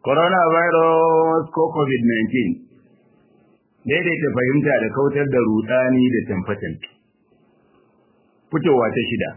coronavirus ko covid-19 daidaita fahimta da kautar da rudani da tamfatan fitowa ta shida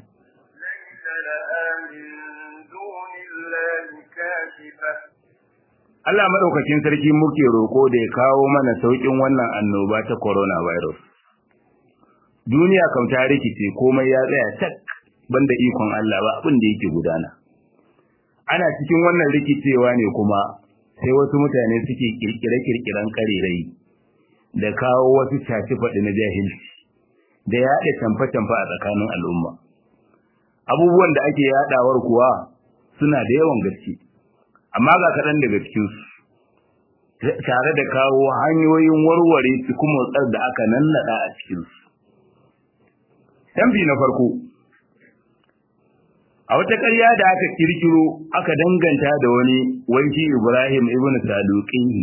Allah maɗaukakin sarki muke roƙo da ya kawo mana sauƙin wannan annoba ta coronavirus. Duniya kam ta rikice komai ya tsaya tak banda ikon Allah ba abin da yake gudana. Ana cikin wannan rikicewa ne kuma sai wasu mutane suke kirkire-kirkiren karerai da kawo wasu shafi faɗi na jahilci da yaɗa tamfe-tamfe a tsakanin al'umma. Abubuwan da ake yaɗawar kuwa suna da yawan gaske. amma ga kaɗan daga cikinsu tare da kawo hanyoyin warware tsar da aka nannaɗa a cikinsu. Tambi na farko, a wata ƙarya da aka kirkiro aka danganta da wani wanki Ibrahim ibn Saduqihi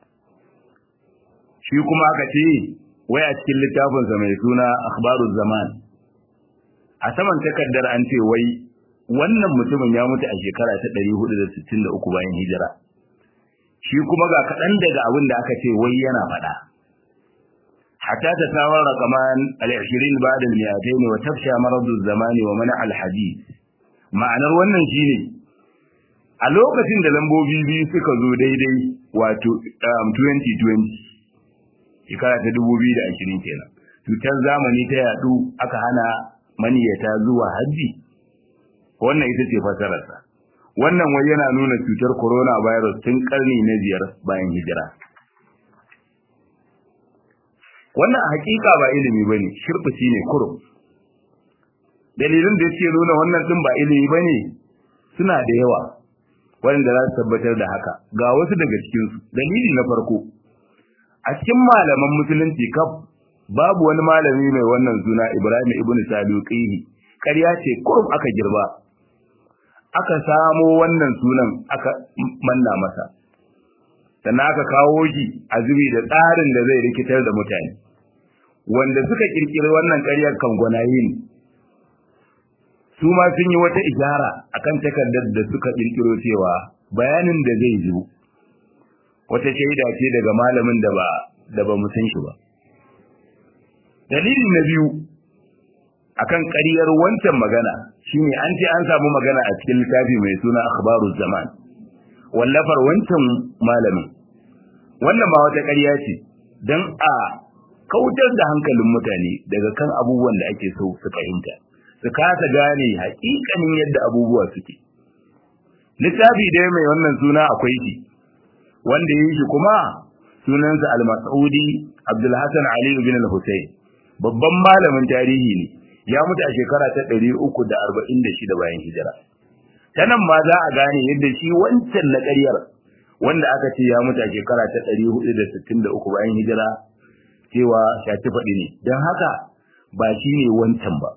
shi kuma aka ce wai a cikin littafinsa mai suna Akhbaruz Zaman a saman takardar an ce wai wannan mutumin ya mutu a shekara ta 463 bayan hijira shi kuma ga kaɗan daga abin da aka ce wai yana faɗa hatta ta samar raqaman al-20 ba'da al-mi'atayn wa tafsha maradu az-zamani wa mana al-hadith ma'anar wannan shine a lokacin da lambobi biyu suka zo daidai wato 2020 shekara ta 2020 kenan cutar zamani ta yadu aka hana maniyata zuwa hajji wannan ita ce fasararsa wannan wai yana nuna cutar coronavirus tun karni na biyar bayan hijira wannan a hakika ba ilimi ba ne shirfici ne kurum dalilin da yake nuna wannan din ba ilimi ba ne suna da yawa waɗanda za su tabbatar da haka ga wasu daga cikinsu dalili na farko a cikin malaman musulunci kaf babu wani malami mai wannan suna ibrahim ibn saduqihi ƙarya ce kurum aka girba aka samo wannan sunan aka manna masa sannan aka kawo shi a zubi da tsarin da zai rikitar da mutane wanda suka kirkiri wannan ƙaryar kan gwanaye ne su ma sun yi wata ishara akan takardar da suka kirkiro cewa bayanin da zai zo wata shaida ce daga malamin da ba da ba mu san shi ba dalili na biyu akan ƙaryar wancan magana shine an ce an samu magana a cikin littafi mai suna akhbaruz zaman wallafar wancan malamin wannan ba wata ƙarya ce dan a kautar da hankalin mutane daga kan abubuwan da ake so su fahimta su kasa gane haƙiƙanin yadda abubuwa suke littafi dai mai wannan suna akwai shi wanda yi shi kuma sunansa al-mas'udi abdul hasan ali ibn al-husayn babban malamin tarihi ne ya mutu a shekara ta 346 bayan hijira ta nan ma za a gane yadda shi wancan na ƙaryar wanda aka ce ya mutu a shekara ta 463 bayan hijira cewa shaci faɗi ne don haka ba shi ne wancan ba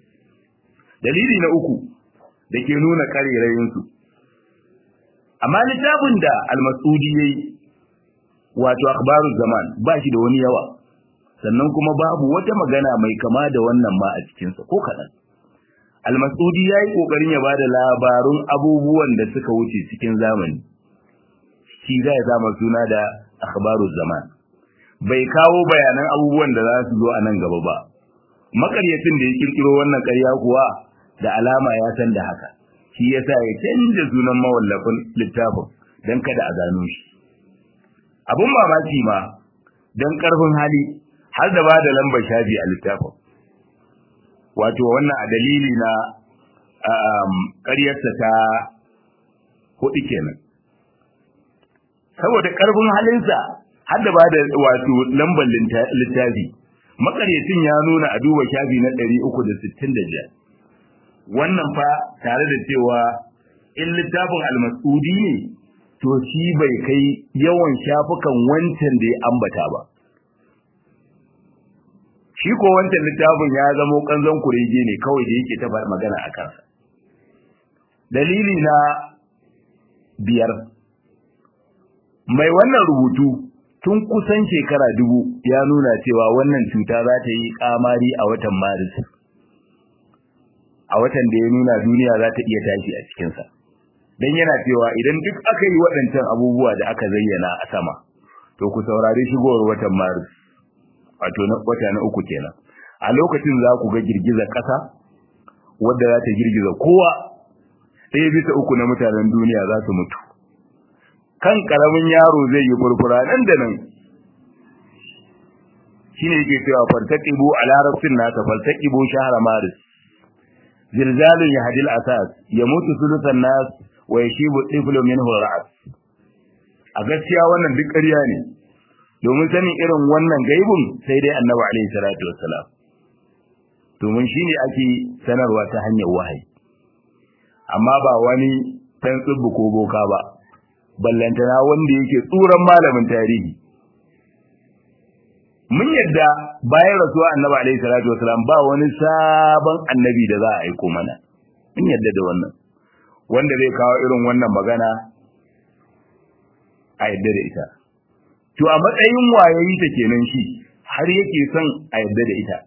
dalili na uku da ke nuna ƙarerayinsu amma littafin da almasudi ya yi wato akhbarul zaman ba shi da wani yawa sannan kuma babu wata magana mai kama da wannan ma a cikinsa ko kaɗan. Almasudi ya yi ƙoƙarin ya ba da labarun abubuwan da suka wuce cikin zamani, shi zai zama suna da akhbaru zaman. Bai kawo bayanan abubuwan da za su zo a nan gaba ba. Makaryacin da ya kirkiro wannan ƙarya kuwa da alama ya san da haka. Shi ya sa ya canza sunan mawallafin littafin don kada a gano shi. Abun mamaki ma don ƙarfin hali har da ba da lambar shafi a littafin wato wannan a dalili na ƙaryarsa ta hudu kenan saboda ƙarfin halinsa har da ba da wato lambar littafi makaryacin ya nuna a duba shafi na 365 wannan fa tare da cewa in littafin almasudi ne to shi bai kai yawan shafukan wancan da ya ambata ba shi ko wancan littafin ya zamo kanzon kurege ne kawai da yake ta magana a kansa dalili na biyar mai wannan rubutu tun kusan shekara dubu ya nuna cewa wannan cuta za ta yi kamari a watan maris a watan da ya nuna duniya za ta iya tashi a cikinsa dan yana cewa idan duk aka yi waɗancan abubuwa da aka zayyana a sama to ku saurari shigowar watan maris wato na wata na uku kenan a lokacin za ku ga girgizar ƙasa wadda za ta girgiza kowa ɗaya bisa uku na mutanen duniya za su mutu kan ƙaramin yaro zai yi furfura nan da nan shine yake cewa fartaqibu a larabcin nasa fartaqibu shahra maris zilzalun yahdil asas yamutu sulusan nas wa yashibu tiflu minhu ra'as a gaskiya wannan duk ƙarya ne domin sanin irin wannan gaibun sai dai annabi alaihi salatu wassalam domin shine ake sanarwa ta hanyar wahayi amma ba wani dan tsubbu ko boka ba ballantana wanda yake tsuran malamin tarihi mun yadda bayan rasuwa annabi alaihi salatu wasalam ba wani sabon annabi da za a aiko mana mun yadda da wannan wanda zai kawo irin wannan magana a yadda da ita to a matsayin wayayi ta kenan shi har yake son a yadda da ita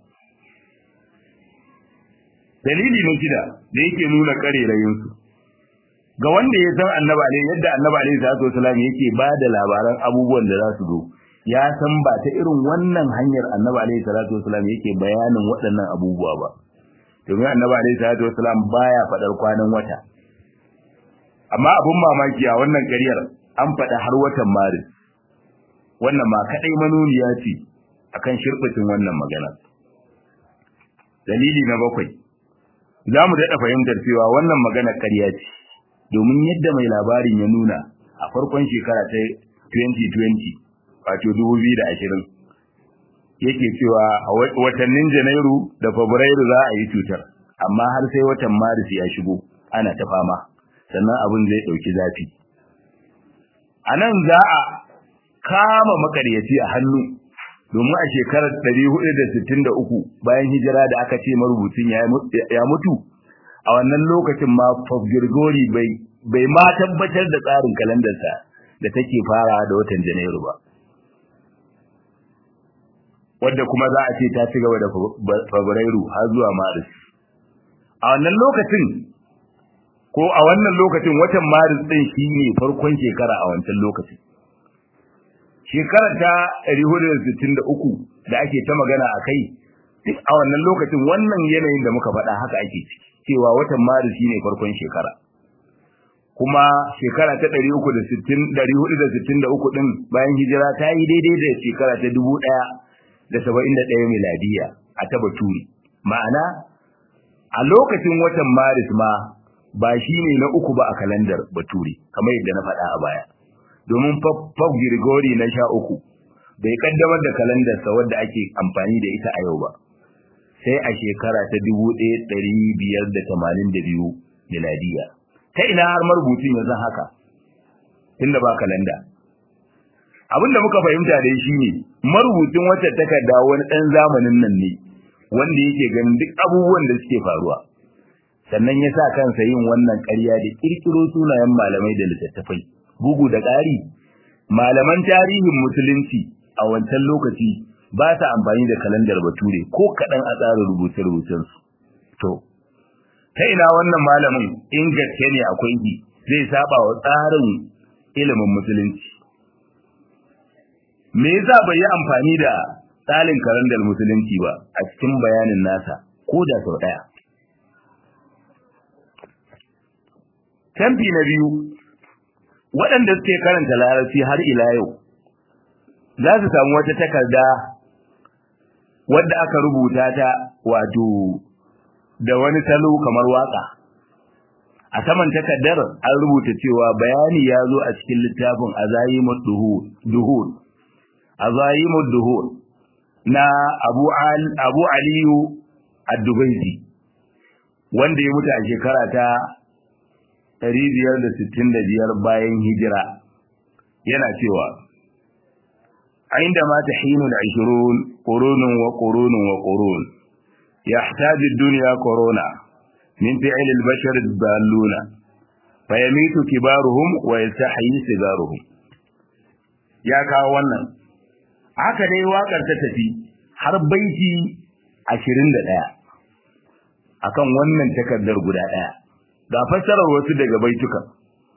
dalili na shida da yake nuna karerayinsu ga wanda ya san annabi alaihi yadda annabi alaihi salatu wasalam yake ba da labaran abubuwan da za su zo ya san ba ta irin wannan hanyar annabi alaihi salatu wasalam yake bayanin waɗannan abubuwa ba domin annabi alaihi salatu wasalam baya faɗar kwanan wata amma abun mamaki a wannan ƙaryar an faɗa har watan maris wannan ma kaɗai manuniya ce akan shirɓacin wannan magana dalili na bakwai za mu daɗa fahimtar cewa wannan magana ƙarya ce domin yadda mai labarin ya nuna a farkon shekara ta 2020 wato 2020 yake cewa a watannin janairu da fabrairu za a yi cutar amma har sai watan maris ya shigo ana ta fama sannan abin zai ɗauki zafi a nan za a kama makaryaci a hannu domin a shekarar 463 bayan hijira da aka ce marubucin ya mutu a wannan lokacin ma Girgori bai bai ma tabbatar da tsarin kalandarsa da take fara da watan Janairu ba wadda kuma za a ce ta ci gaba da Fabrairu har zuwa Maris a wannan lokacin ko a wannan lokacin watan Maris din shine farkon shekara a wancan lokacin shekarar ta 463 da ake ta magana a kai duk a wannan lokacin wannan yanayin da muka faɗa haka ake ciki cewa watan maris shine farkon shekara kuma shekara ta 360 463 din bayan hijira ta yi daidai da shekara ta 1071 miladiya a ta baturi ma'ana a lokacin watan maris ma ba shine na uku ba a kalandar baturi kamar yadda na faɗa a baya domin Pop Grigori na sha uku bai kaddamar da kalandarsa wadda ake amfani da ita a yau ba sai a shekara ta 1582 miladiya ta ina har marubucin yanzu haka tunda ba kalanda abin da muka fahimta dai shine marubucin wacce takarda wani dan zamanin nan ne wanda yake ganin duk abubuwan da suke faruwa sannan ya sa kansa yin wannan ƙarya da kirkiro sunayen malamai da littattafai bugu da ƙari malaman tarihin musulunci a wancan lokaci ba ta amfani da kalandar bature ko kaɗan a tsarin rubuce-rubucensu. To, ta ina wannan malamin in gaske ne akwai ki zai saba wa tsarin ilimin musulunci. Me yasa bai yi amfani da tsarin kalandar musulunci ba a cikin bayanin nasa ko da sau ɗaya? Tamfi na biyu, waɗanda suke karanta larabci har ila yau, za su samu wata takarda wadda aka rubuta ta wato da wani salo kamar waka a saman takardar an rubuta cewa bayani ya zo a cikin littafin azayimud duhur azayimud duhur na abu al abu aliyu ad-dubaisi wanda ya mutu a shekara ta 565 bayan hijira yana cewa عندما تحين العشرون قرون وقرون وقرون يحتاج الدنيا كورونا من فعل البشر الضالون فيميت كبارهم ويستحيي صغارهم ya kawo wannan haka dai wakar ta tafi har baiti 21 akan wannan takardar guda daya ga fassarar wasu daga baitukan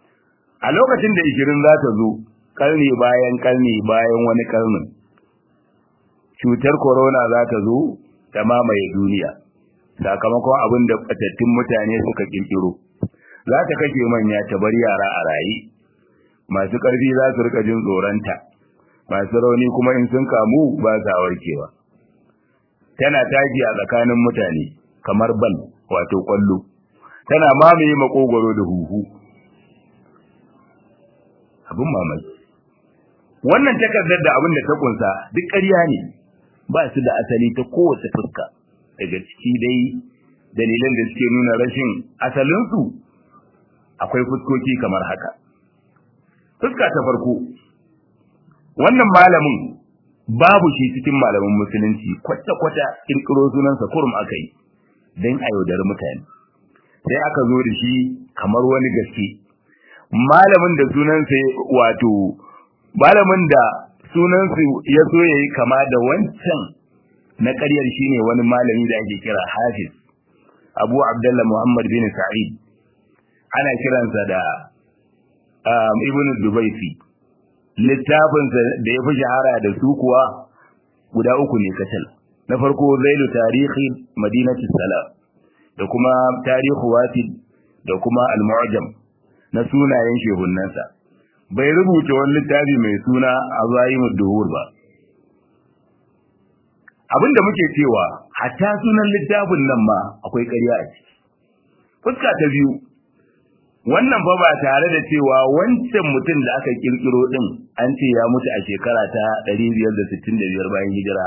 a lokacin da ishirin za ta zo karni bayan karni bayan wani karnin cutar corona za ta zo ta mamaye duniya sakamakon abin da fatattun mutane suka kirkiro za ta kashe manya ta bar yara a raye masu ƙarfi za su rika jin tsoronta masu rauni kuma in sun kamu ba sa warkewa tana tashi a tsakanin mutane kamar bal wato kwallo tana mamaye makogwaro da huhu abin mamaki wannan takardar da abin da ta kunsa duk ƙarya ne ba su da asali ta kowace fuska daga ciki dai dalilan da suke nuna rashin asalinsu akwai fuskoki kamar haka fuska ta farko wannan malamin babu shi cikin malamin musulunci kwata-kwata kirkiro sunansa kurum aka yi don a yaudari mutane sai aka zo da shi kamar wani gaske malamin da sunansa wato malamin da sunansa ya so ya yi kama da wancan na ƙaryar shine wani malami da ake kira hafiz abu abdullah muhammad bin sa'id ana kiransa da ibn dubaisi littafinsa da ya fi shahara da su kuwa guda uku ne kacal na farko zailu tarihi madinati salam da kuma tarihu wasid da kuma al-mu'jam na sunayen shehunnansa bai rubuta wani littafi mai suna azayimud duhur ba abinda muke cewa hatta sunan littafin nan ma akwai ƙarya a ciki fuska ta biyu wannan fa ba tare da cewa wancan mutum da aka kirkiro din an ce ya mutu a shekara ta 565 bayan hijira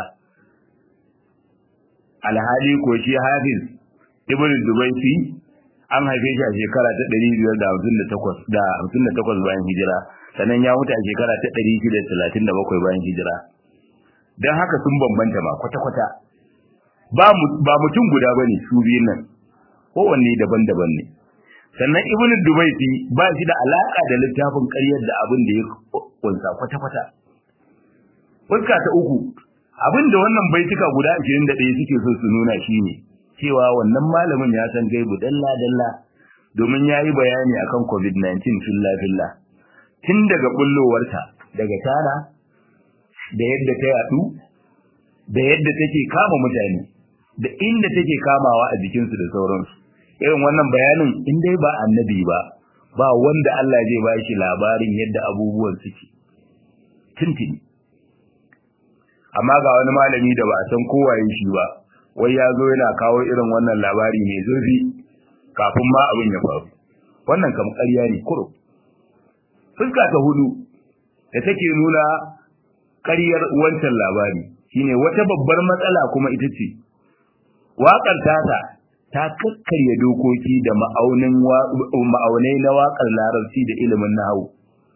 alhali ko shi hafiz ibn dubaisi an haife shi a shekara ta 558 da 58 bayan hijira sannan ya mutu a shekara ta 637 bayan hijira don haka sun bambanta ma kwata-kwata ba mutum guda bane su biyun nan kowanne daban-daban ne sannan ibnu dubaiti ba shi da alaka da littafin ƙaryar da abin da ya kunsa kwata-kwata fuska ta uku abin da wannan baituka guda 21 suke so su nuna shine cewa wannan malamin ya san gaibu dalla-dalla domin ya yi bayani akan covid-19 filla-filla tun daga bullowarta daga tana da yadda ta yadu da yadda take kama mutane da inda take kamawa a jikinsu da sauransu irin wannan bayanin in dai ba annabi ba ba wanda Allah zai ba shi labarin yadda abubuwan suke tuntuni amma ga wani malami da ba a san kowaye shi ba wai ya zo yana kawo irin wannan labari mai zurfi kafin ma abin ya faru wannan kam ƙarya ne kuro fuska ta hudu da take nuna ƙaryar wancan labari shine wata babbar matsala kuma ita ce waƙar tata ta kakkarya dokoki da ma'aunai na waƙar larabci da ilimin nahawu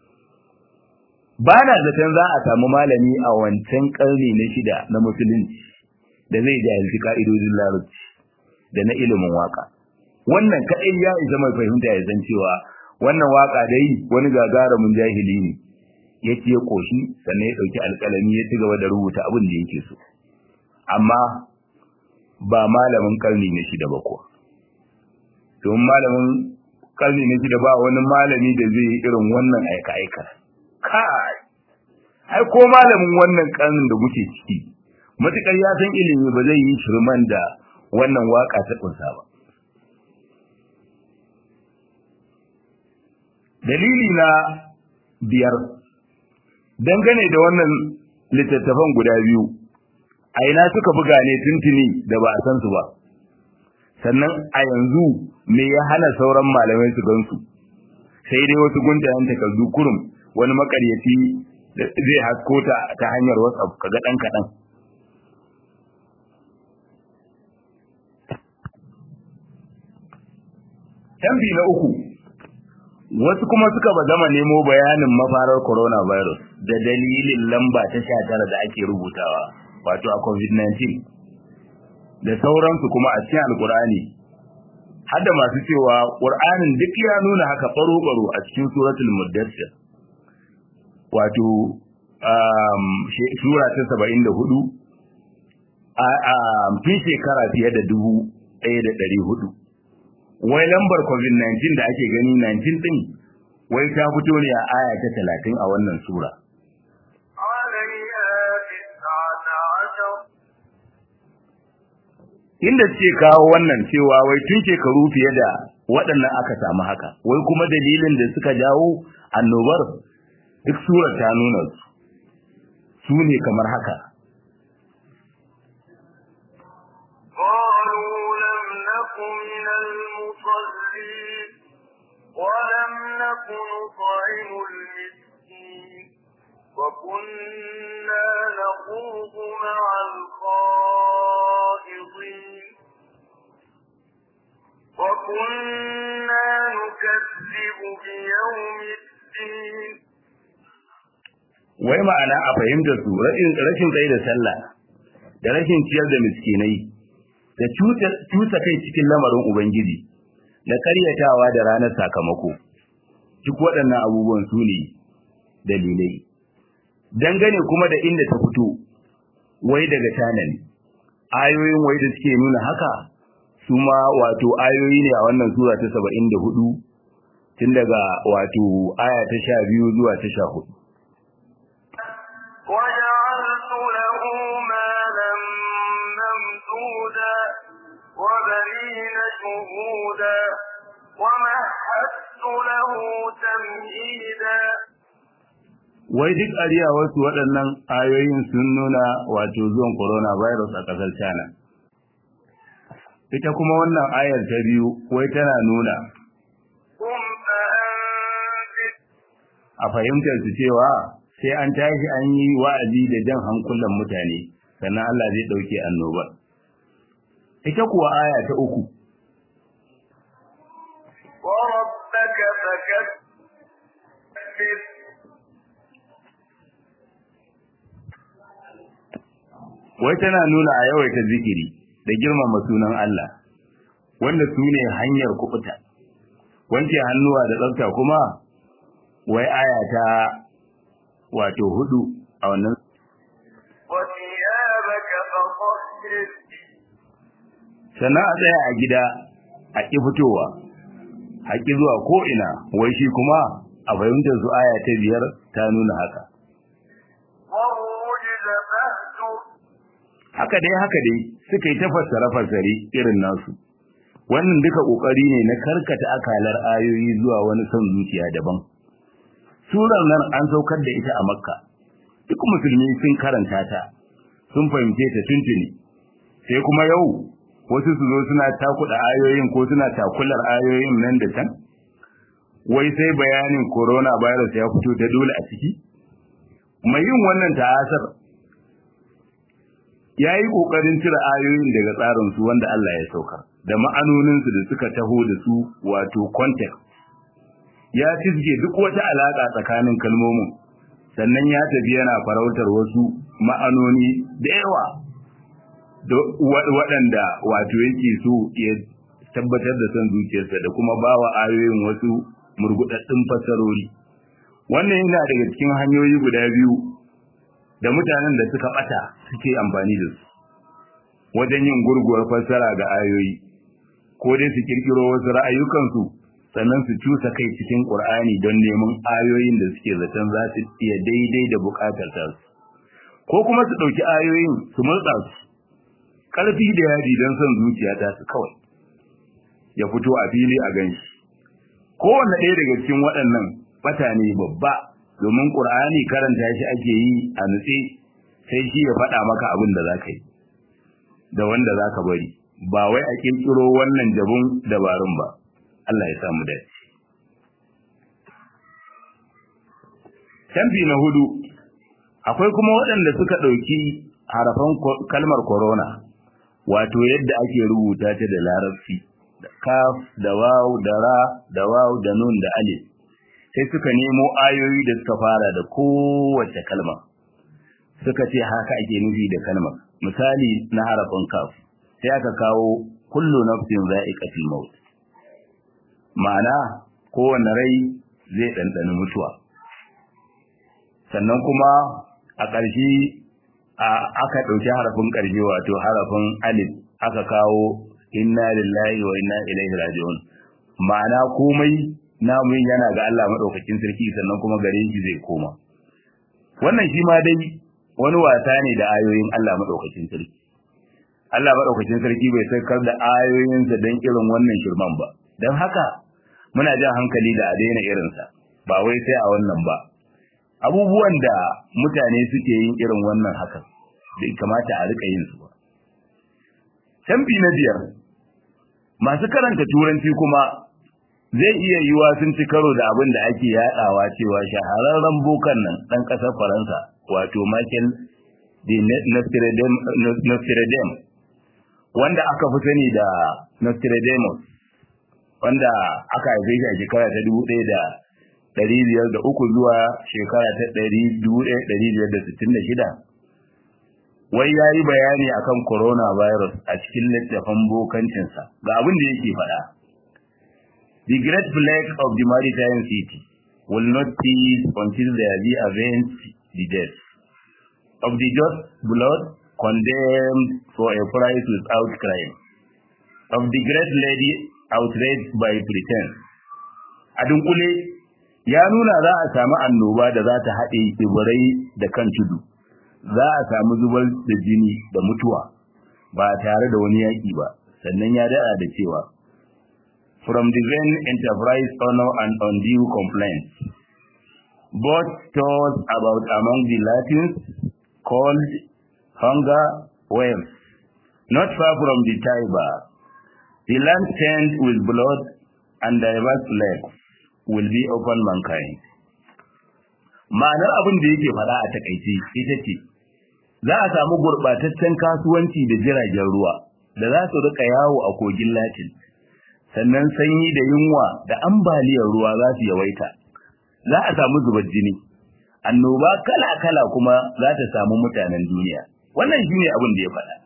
ba na zaton za a samu malami a wancan ƙarni na shida na musulunci da zai jahilci ka'idodin larabci da na ilimin waƙa wannan kaɗai ya isa mai fahimta ya san cewa wannan waƙa dai wani gagarumin jahili ne ya ce ya ƙoshi sannan ya ɗauki alƙalami ya ci gaba da rubuta abin da yake so amma ba malamin karni na shida ba kuwa domin malamin karni na shida ba wani malami da zai yi irin wannan aika-aika kai ai ko malamin wannan karnin da muke ciki matukar ya san ilimi ba zai yi shirman da wannan waka ta kunsa ba dalili na biyar dangane da wannan littattafan guda biyu a ina suka buga ne tuntuni da ba a san su ba sannan a yanzu me ya hana sauran malamai su gansu sai dai wasu guntayen takardu kurum wani makaryaci zai hasko ta ta hanyar whatsapp kaga dan kadan tambi na uku wasu kuma suka ba zama nemo bayanin mafarar coronavirus da dalilin lamba ta 19 da ake rubutawa wato a covid-19 da sauransu kuma a cikin alkur'ani har da masu cewa ƙur'anin duk ya nuna haka faro-faro a cikin suratul muddassir wato sura ta saba'in da hudu a fi shekara fiye da dubu ɗaya da ɗari hudu wai lambar covid-19 da ake gani 19 ɗin wai ta fito ne a aya ta talatin a wannan sura عليها تسعة عشر inda suke kawo wannan cewa wai tun shekaru fiye da waɗannan aka samu haka wai kuma dalilin da suka jawo annobar duk surar ta nuna su su ne kamar haka قالوا لم نك من المصلين ولم نك نطعم المسكين وكنا نخوض مع الخائضين وكنا نكذب بيوم الدين wai ma'ana a fahimta su rashin rashin tsaye da sallah da rashin ciyar da miskinai da cusa kai cikin lamarin ubangiji da karyatawa da ranar sakamako duk waɗannan abubuwan su ne dalilai dangane kuma da inda ta fito wai daga tanan ayoyin wai da suke nuna haka su ma wato ayoyi ne a wannan sura ta saba'in da hudu tun daga wato aya ta sha biyu zuwa ta sha hudu وجعلت له مالا ممدودا وبنين شهودا ومهدت له تمهيدا wai duk ariya wasu waɗannan ayoyin sun nuna wato zuwan coronavirus a ƙasar China. Ita kuma wannan ayar ta biyu wai tana nuna قم فأنذر a fahimtar su cewa sai an tashi an yi wa'azi da jan hankulan mutane sannan Allah zai ɗauke annobar. Ita kuwa aya ta uku وربك فكبر wai tana nuna a yawaita zikiri da girmama sunan Allah wanda su ne hanyar kufuta wanke hannuwa da tsafta kuma wai aya ta wato hudu a wannan وثيابك فطهر sannan a tsaya a gida a ƙi fitowa a ƙi zuwa ko'ina wai shi kuma a fahimtar su aya ta biyar ta nuna haka والرجز فاهجر haka dai haka dai suka yi ta fassare fassare irin nasu wannan duka kokari ne na karkata akalar ayoyi zuwa wani son zuciya daban surar nan an saukar da ita a makka duk musulmi sun karanta ta sun fahimce ta tuntuni sai kuma yau wasu su zo suna takuda ayoyin ko suna takular ayoyin nan da can wai sai bayanin coronavirus ya fito da dole a ciki mai yin wannan ta'asar ya yi ƙoƙarin cire ayoyin daga tsarinsu wanda Allah ya saukar da ma'anoninsu da suka taho da su wato context ya cizge duk wata alaƙa tsakanin kalmomin sannan ya tafi yana farautar wasu ma'anoni da yawa waɗanda wato yake so ya tabbatar da son zuciyarsa da kuma bawa ayoyin wasu murgudaddun fasarori wannan yana daga cikin hanyoyi guda biyu da mutanen da suka bata suke amfani da su wajen yin gurguwar fassara ga ayoyi ko dai su kirkiro wasu ra'ayukansu sannan su cusa kai cikin Qur'ani don neman ayoyin da suke zaton za su iya daidai da bukatar ta su ko kuma su dauki ayoyin su murtsa su karfi da yaji don son zuciya ta su kawai ya fito a fili a ganshi kowanne ɗaya daga cikin waɗannan bata ne babba domin Qur'ani karanta shi ake yi a nutse sai shi ya faɗa maka abin da zaka yi da wanda zaka bari ba wai a kirkiro wannan jabun dabarun ba Allah ya samu dace Tambi na hudu akwai kuma waɗanda suka ɗauki harafan kalmar corona wato yadda ake rubuta ta da larabci da kaf da waw da ra da waw da nun da alif sai suka nemo ayoyi da suka fara da kowace kalma suka ce haka ake nufi da kalmar misali na harafin kaf sai aka kawo kullu nafsin za'iqatul maut ma'ana kowanne rai zai ɗanɗani mutuwa sannan kuma a ƙarshe aka ɗauki harafin ƙarshe wato harafin alif aka kawo inna lillahi wa inna ilaihi raji'un ma'ana komai namu yana ga Allah madaukakin sarki sannan kuma gare shi zai koma wannan shi ma dai wani wasa ne da ayoyin Allah madaukakin sarki Allah madaukakin sarki bai saukar da ayoyinsa don irin wannan shirman ba don haka muna jan hankali da a daina irinsa ba wai sai a wannan ba abubuwan da mutane suke yin irin wannan hakan bai kamata a rika yin su ba tambi na biyar masu karanta turanci kuma zai iya yiwa sun ci karo da abin da ake yadawa cewa shahararren bokan nan dan kasar faransa wato michael de nostradam wanda aka fi sani da nostradamus wanda aka haife shi a shekara ta dubu ɗaya da ɗari biyar da uku zuwa shekara ta ɗari dubu ɗaya ɗari biyar da sittin da shida wai ya yi bayani akan coronavirus a cikin littafin bokancinsa ga abin da yake faɗa The great plague of the maritime city will not cease until there be avenged the death of the just blood condemned for a price without crime, of the great lady outraged by pretense. A dunkule, ya nuna za a samu annoba da za ta haɗe tsibirai da kan tudu, za a samu zubar da jini da mutuwa ba tare da wani yaƙi ba, sannan ya daɗa da cewa, From the vain enterprise honor and undue complaints, both told about among the Latins called hunger waves, not far from the Tiber. The land stained with blood and diverse plagues will be upon mankind. Ma'anar abin da yake faɗa a takaice ita ce, za a samu gurɓataccen kasuwanci da jiragen ruwa da za su rika yawo a kogin Latin, sannan sanyi da yunwa da ambaliyar ruwa za su yawaita. Za a samu zubar jini, annoba kala-kala kuma za ta samu mutanen duniya. Wannan shi ne abin da ya faɗa.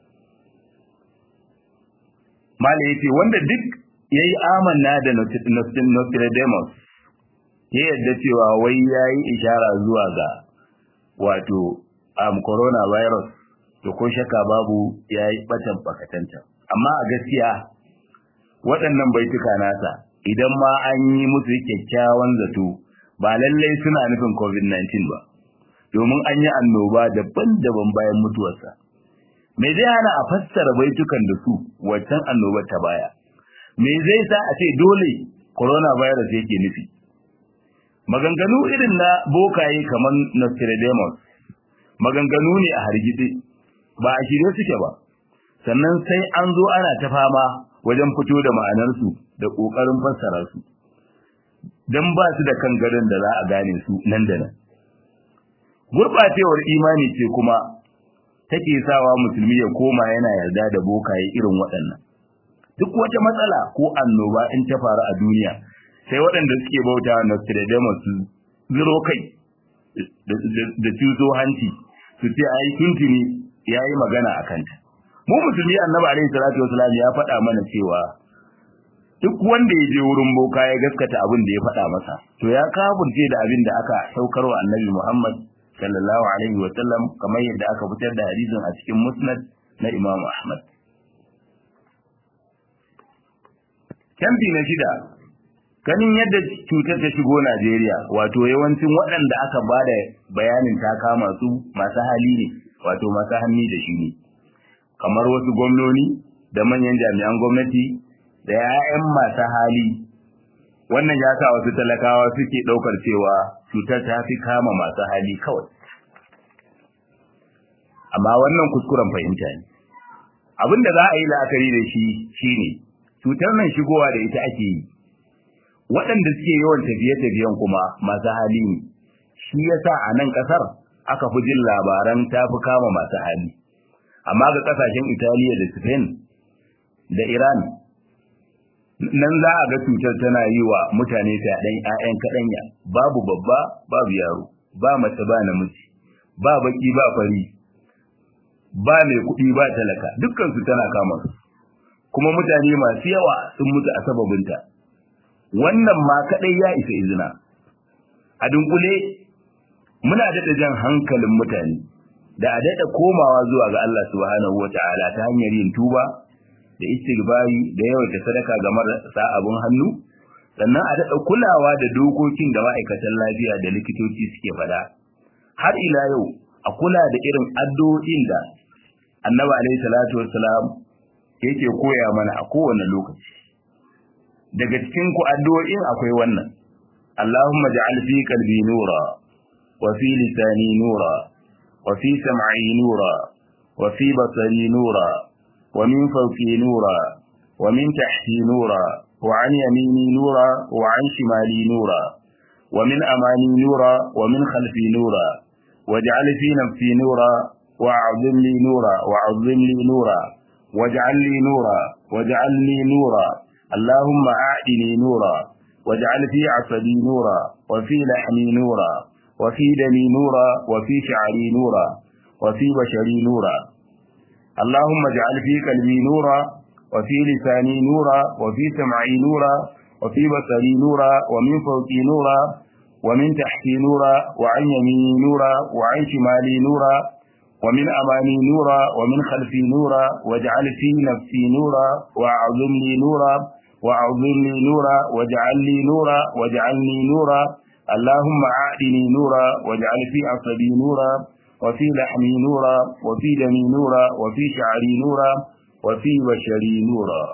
Mala ya ce, wanda duk ya yi amanna da Nostradamus, ya yadda cewa wai ya yi ishara zuwa ga wato um, coronavirus, to ko shaka babu ya yi ɓatan bakatanta. Amma a gaskiya, waɗannan baituka nasa, idan ma an yi musu kyakkyawan zato, ba lallai suna nufin COVID-19 ba, domin an yi annoba daban-daban bayan mutuwarsa. Me zai hana a fassara baitukan da su waccan annobar ta baya? Me zai sa a ce dole coronavirus yake nufi? Maganganu irin na bokaye kamar Nostradamus, maganganu ne a hargitse, ba a shirye suke ba, sannan sai an zo ana ta fama wajen fito da ma'anarsu da ƙoƙarin fassara su. don ba su da kan gadon da za a gane su nan da nan. Gurɓacewar imani ce kuma take sawa musulmi ya koma yana yarda da bokaye irin waɗannan. Duk wata matsala ko annoba in ta faru a duniya, sai waɗanda suke bauta wa Nostradamus su ziro kai da cuto hanci su ce ai tuntuni ya yi magana a kanta. Mu musulmi annabi alaihi salatu wasalam ya faɗa mana cewa duk wanda ya je wurin boka ya gaskata abin da ya faɗa masa to ya kafurce da abin da aka saukar wa annabi Muhammad sallallahu alaihi wa sallam kamar yadda aka fitar da hadisin a cikin musnad na Imam Ahmad Kamfi na shida ganin yadda cutar ta shigo Najeriya wato yawancin waɗanda aka bada bayanin ta kama su masu hali ne wato masu hanni da shi ne kamar wasu gwamnoni da manyan jami'an gwamnati da ‘ya'yan masu hali, wannan ya sa wasu talakawa suke ɗaukar cewa cutar ta fi kama masu hali kawai. Amma wannan kuskuren fahimta ne. Abin da za a yi la'akari da shi shi ne, cutar nan shigowa da ita ake yi. Waɗanda suke yawan tafiye-tafiyen kuma masu hali ne, shi ya sa a nan ƙasar aka fi jin labaran ta fi kama masu hali. Amma ga ƙasashen Italiya da Spain da Iran nan za a ga cutar tana yi wa mutane fyaɗen ‘ya'yan kaɗanya babu babba babu yaro ba mace ba namiji ba baki ba fari ba mai kuɗi ba talaka dukkansu tana kama su kuma mutane masu yawa sun mutu a sababinta wannan ma kaɗai ya isa izina a dunkule muna daɗa jan hankalin mutane da a daɗa komawa zuwa ga Allah subhanahu wa ta'ala ta hanyar yin tuba da istighfari da yawaita sadaka ga marasa abun hannu sannan a daɗa kulawa da dokokin da ma'aikatan lafiya da likitoci suke faɗa har ila yau a kula da irin addu'o'in da annabi alaihi salatu wassalam yake koya mana a kowane lokaci daga cikin ku addu'o'in akwai wannan Allahumma ja'al fi qalbi nura wa fi lisani nura wa fi sam'i nura wa fi basari nura wa min fawqi nura wa min tahti nura wa an yamini nura wa an shimali nura wa min amani nura wa min khalfi nura waj'al fi nafsi nura wa'zim li nura wa'zim li nura waj'al li nura waj'al li nura اللهم أعدني نورا واجعل في عصبي نورا وفي لحمي نورا وفي دمي نورا وفي شعري نورا وفي بشري نورا اللهم اجعل في قلبي نورا وفي لساني نورا وفي سمعي نورا وفي بصري نورا ومن فوقي نورا ومن تحتي نورا وعن يميني نورا وعن شمالي نورا ومن أمامي نورا ومن خلفي نورا واجعل في نفسي نورا وأعظم لي نورا وأعظم لي نورا واجعل لي نورا واجعلني نورا اللهم أعدني نورا واجعل في عصبي نورا وفي لحمي نورا وفي دمي نورا وفي شعري نورا وفي بشري نورا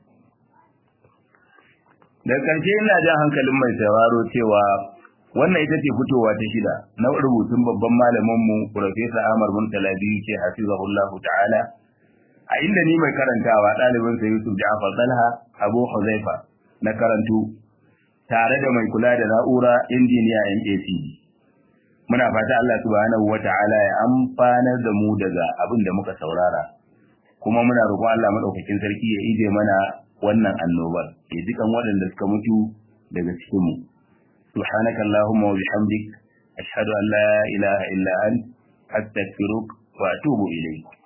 da ƙarshe ina jan hankalin mai sauraro cewa wannan ita ce fitowa ta shida na rubutun babban malaminmu Profesa Ahmad Muntala biyu ce hafizahullahu ta'ala a inda ni mai karantawa ɗalibin sa Yusuf Ja'far Talha Abu Huzaifa na karantu tare da mai kula da na'ura injiniya MAC muna fata Allah subhanahu wata'ala ya amfanar da mu daga abin da muka saurara kuma muna roƙon Allah madaukakin sarki ya ije mana wannan annobar ya jikan waɗanda suka mutu daga cikin mu سبحانك اللهم وبحمدك أشهد أن لا إله إلا أنت أستغفرك وأتوب إليك